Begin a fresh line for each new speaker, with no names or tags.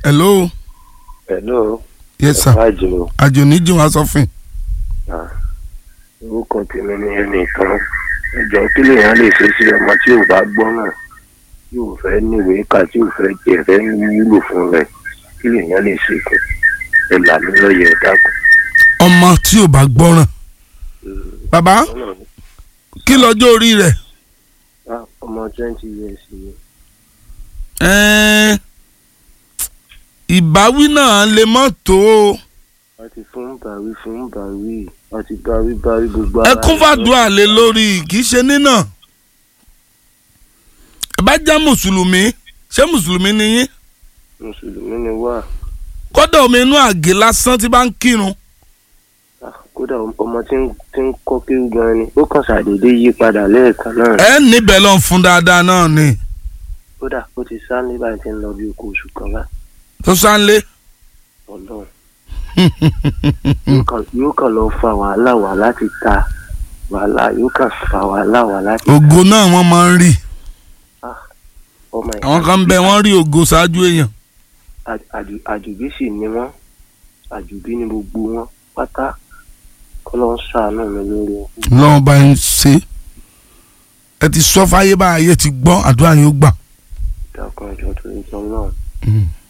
hello
hello
yes sir
àjò
àjò níjì wá sọfìn
orúkọ tèmi ni ẹnìkan ìjọ kí lèèyàn lè ṣe sí ọmọ tí ò bá gbọ́ náà tí ò fẹ́ níwèé kà tí ò fẹ́ jẹ fẹ́ wúlò fún rẹ̀ kí lèèyàn lè ṣe fún ẹ là mí lọ́yẹ̀ ẹ dákun.
ọmọ tí ò bá gbọ́ràn bàbá
Ọlọ́run,
kí lọ́jọ́ orí rẹ̀
ah, ọmọ twenty years ni
Ẹ́ẹ́, ìbáwí náà lè mọ́ tó o
a ti fún bàwí fún bàwí a ti bàwí bàwí gbogbo
ẹ kún fàdúrà lé lórí kì í ṣe nínà ẹ bá jẹ́ mùsùlùmí ṣé mùsùlùmí ni yín
mùsùlùmí ni wá
kọ́dọ̀ omi inú àgé lásán tí bá ń kírun
Ah, kódà ọmọ tí ń tí ń kọ́ kéwú gan ni ó kàn ṣàdédé yí padà lẹ́ẹ̀kan náà
ẹ níbẹ̀ lọ́n fún dáadáa náà ni
kódà ó ti sá ní báyìí tí ń lọ bí okòó oṣù kan báyìí
tó sáńlé
ọlọ́run yóò kàn- yóò kàn lọ fa wàhálà wá láti ta wàhálà yóò kàn fa wàhálà wá láti
ògo náà wọ́n máa ń rí
ọmọ ẹ̀
àwọn kan bẹ wọ́n rí ògo ṣáájú èèyàn
Àjù- àjù- àjùbí sì ni wọ́n àjùbí ni gbogbo wọn pátá kọ́lọ́ ń ṣàánú mi lórí wọn.
lọ́wọ́ bá ń ṣe ẹ ti sọ fáyé bá ayé ti gbọ́ àdúrà yóò gbà.
dákun ẹjọ́ tó ń jọ náà
Mm.